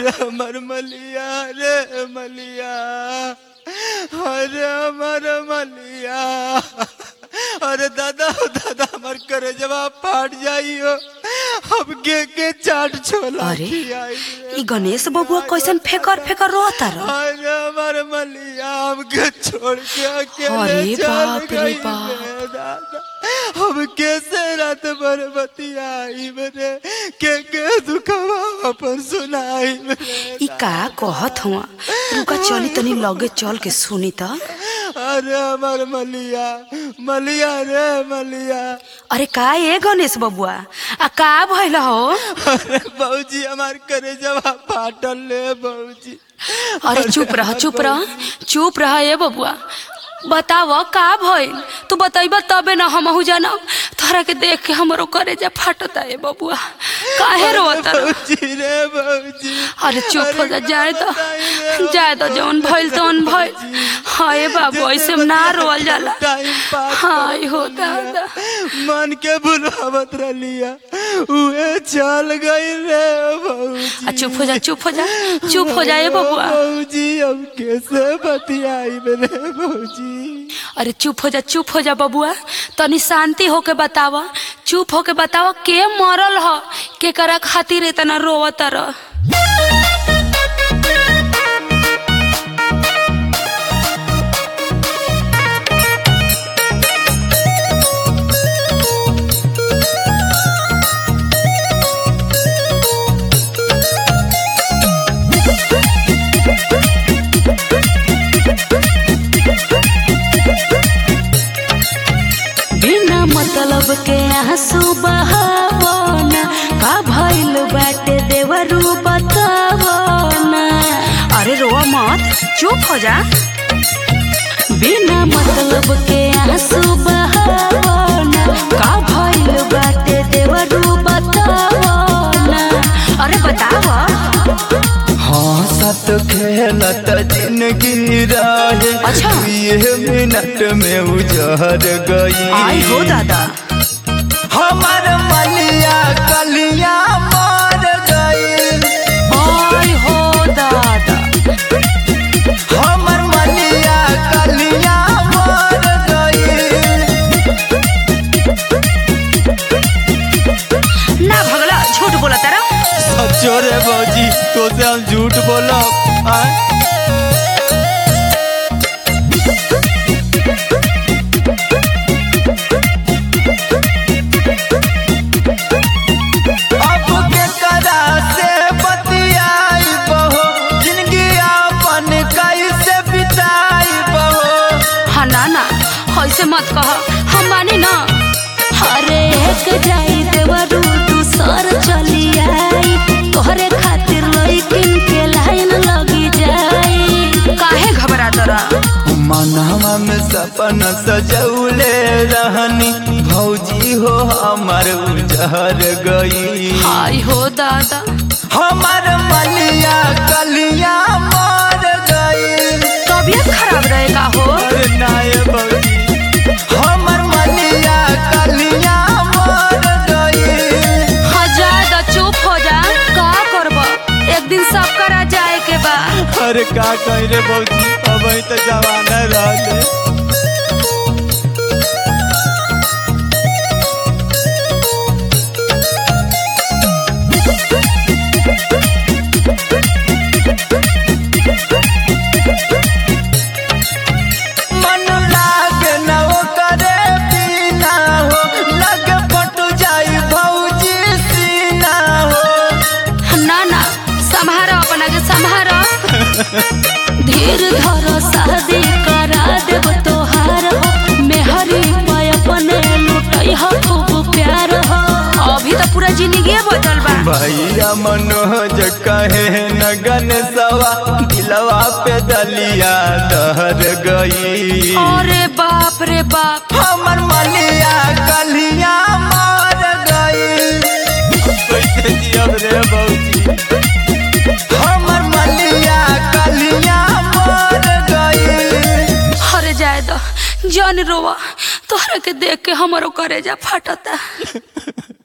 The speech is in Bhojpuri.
अरे हमर मलिया रे मलिया अरे हमर मलिया अरे दादा हो दादा हमर करे जवाब फाट जाइयो अब के के चाट छोला अरे खियाई रे। ई गणेश बबुआ कैसन फेकर फेकर रोता रह अरे हमर मलिया हमके छोड़ के अकेले अरे चल बाप रे गई बाप। रे दादा हम कैसे रात भर बतियाई रे के के दुखवा अपन सुनाई रे ई का कहत हुआ रुका चली तनी लगे चल के सुनी त अरे हमर मलिया मलिया रे मलिया अरे का ए गणेश बबुआ आ का भइल हो अरे बहूजी हमार करे जवाब फाटल ले बहूजी अरे चुप रह चुप रह चुप रह ए बबुआ बताव का भइल तू बतैब तबे न हमहू जानब तोहरा के देख के हमरो करे जा फाटता ए बबुआ काहे रोत रह बहूजी रे बहूजी अरे चुप हो जा जाए तो जाए तो जौन भइल तौन भइल हाय बाबू ऐसे ना रोल जाला टाइम पास हाय हो दादा मन के बुलावत रलिया उहे चल गई रे बहूजी आ चुप हो जा चुप हो जा चुप हो जा ए बबुआ बहूजी अब कैसे बतियाई रे बहूजी अरे चुप हो जा चुप हो जा बबुआ तनी शांति होके बतावा चुप होके बतावा के मरल ह के करा खातिर इतना रोवत रह बिना मतलब के आंसू बहावना का भइल बाटे देवरू बतावना अरे रोवा मत चुप हो जा बिना मतलब के आंसू बहावना का भइल बाटे देवरू बतावना अरे बतावा हाँ सत खेलत जिंदगी रहे अच्छा। ये मिनट में उजर गई आई हो दादा हमार मलिया कलिया मार गई आई हो दादा हमर मलिया कलिया मार गई ना भगला झूठ बोला तारा सच्चो रे बौजी तो से हम झूठ बोलो आय अब के करा से बतियाई बहो जिंदगी अपन कैसे बिताई बहो हाँ ना ना ऐसे मत कह हम मानी ना हरे एक जाई देवरू तू सर चली आई तोहरे खातिर लइकिन के लाइन लगी जाई काहे घबरा तोरा मनवा में सपना सजौले रहनी भौजी हो हमार उजहर गई हाय हो दादा हमार मलिया कलिया मार गई तबीयत खराब रहेगा हो अरे नाय भौजी हमर मलिया कलिया मार गई हाँ ज्यादा चुप हो जा का करब एक दिन सब करा जाए के बा अरे का कही रे भौजी अब तो जवाना रहले मन लागे न करे पीना हो लगे पटु जाई भौजी सीना हो ना ना संभारो अपना के संभारो धीर धरो शादी करा देब तोहार हो मेहरी पे अपने लुटई हो खूब प्यार हो अभी तो पूरा जिंदगी बदल बा भैया मनोज कहे न गणेशवा दिलवा पे दलिया दहर गई अरे बाप रे बाप हमर मलिया कलिया मार गई कैसे जियब रे बौजी हमर मलिया कलिया मार गई हरे जाए दो जन रोवा तोहरा के देख के हमरो करेजा फटता